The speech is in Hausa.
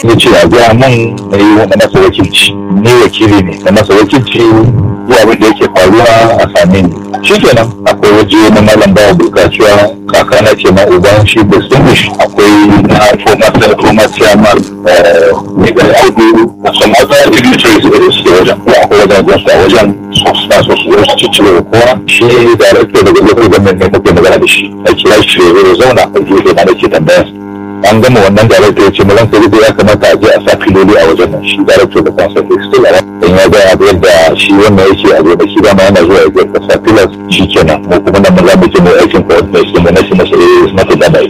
ya ce a gaya min na yi wani masa wakilci ni wakili ne na masa wakilci zuwa abin da yake faruwa a same ni shi kenan akwai waje na malam bawa bukaciwa kaka na ce ma uban shi distinguish akwai na former former chairman ne ga audu some other dignitaries da suke wajen ko akwai wajen da su a wajen su suna so su zo su ciccire kowa shi director daga local government ne muke magana da shi a kira shi ya zo zauna a gefe na da ke tambaya an gama wannan director ya ce mu ranka da ya kamata a je a sa filoli a wajen nan shi director da kansa ke still a dan ya ga abu yadda shi wannan yake a zo da shi dama yana zuwa ya ga sa filas shi kenan mu kuma nan mu za mu je mu aikin coordination mu na shi na sai na ta da